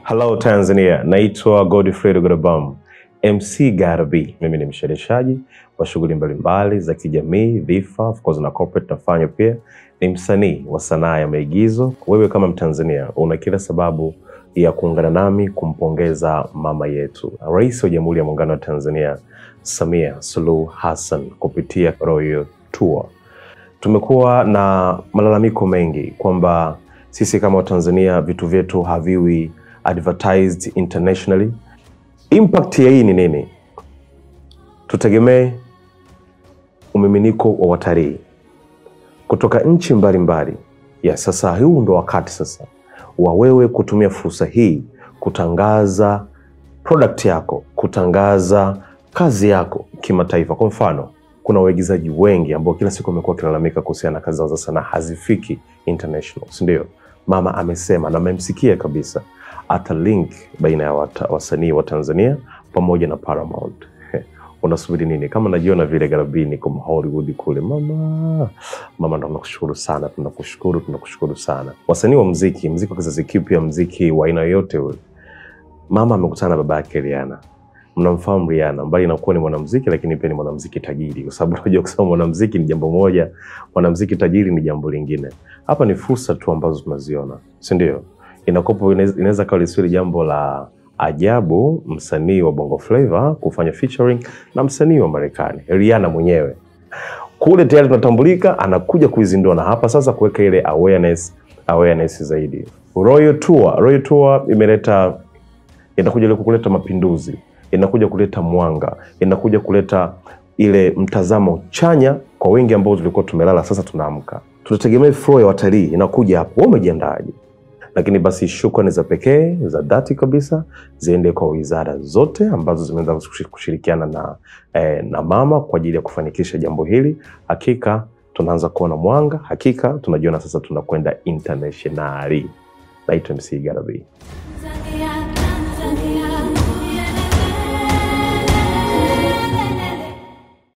Hello Tanzania, naitwa Godfrey Godabam, MC Garabi. Mimi ni mshereheshaji wa shughuli mbalimbali za kijamii, dhifa, of course na corporate nafanya pia. Ni msanii wa sanaa ya maigizo. Wewe kama Mtanzania una kila sababu ya kuungana nami kumpongeza mama yetu, Rais wa Jamhuri ya Muungano wa Tanzania Samia Suluhu Hassan kupitia Royal Tour. Tumekuwa na malalamiko mengi kwamba sisi kama Watanzania vitu vyetu haviwi advertised internationally. Impact ya hii ni nini? Tutegemee umiminiko wa watalii kutoka nchi mbalimbali. Ya sasa, huu ndo wakati sasa wa wewe kutumia fursa hii kutangaza product yako, kutangaza kazi yako kimataifa. Kwa mfano, kuna waigizaji wengi ambao kila siku wamekuwa wakilalamika kuhusiana na kazi zao za sanaa hazifiki international, si ndio? Mama amesema na amemsikia kabisa, ata link baina ya wata- wasanii wa Tanzania pamoja na Paramount. Unasubiri nini? Kama najiona vile Garabini kwa Hollywood kule, mama mama, ndo tunakushukuru sana, tunakushukuru, tunakushukuru sana. Wasanii wa mziki, mziki wa kizazi kipya, mziki wa aina yoyote ule, mama amekutana na baba yake Rihanna. Mnamfahamu Rihanna, mbali na kuwa ni mwanamziki, lakini pia ni mwanamziki tajiri, kwa sababu unajua kusema mwanamziki ni jambo moja, mwanamziki tajiri ni jambo lingine. Hapa ni fursa tu ambazo tunaziona, si ndio? Inakopo inaweza kawa lisiwe jambo la ajabu msanii wa Bongo Flava kufanya featuring na msanii wa Marekani, Rihanna mwenyewe kule tayari tunatambulika, anakuja kuizindua na hapa sasa kuweka ile awareness awareness zaidi. Royal Tour, Royal Tour imeleta inakuja ile kuleta mapinduzi, inakuja kuleta mwanga, inakuja kuleta ile mtazamo chanya kwa wengi ambao tulikuwa tumelala, sasa tunaamka. Tunategemea flow ya watalii inakuja hapo. Wewe umejiandaje? Lakini basi shukrani za pekee za dhati kabisa ziende kwa wizara zote ambazo zimeweza kushi- kushirikiana na, eh, na mama kwa ajili ya kufanikisha jambo hili. Hakika tunaanza kuona mwanga, hakika tunajiona sasa tunakwenda internationali. Naitwa MC Garabi.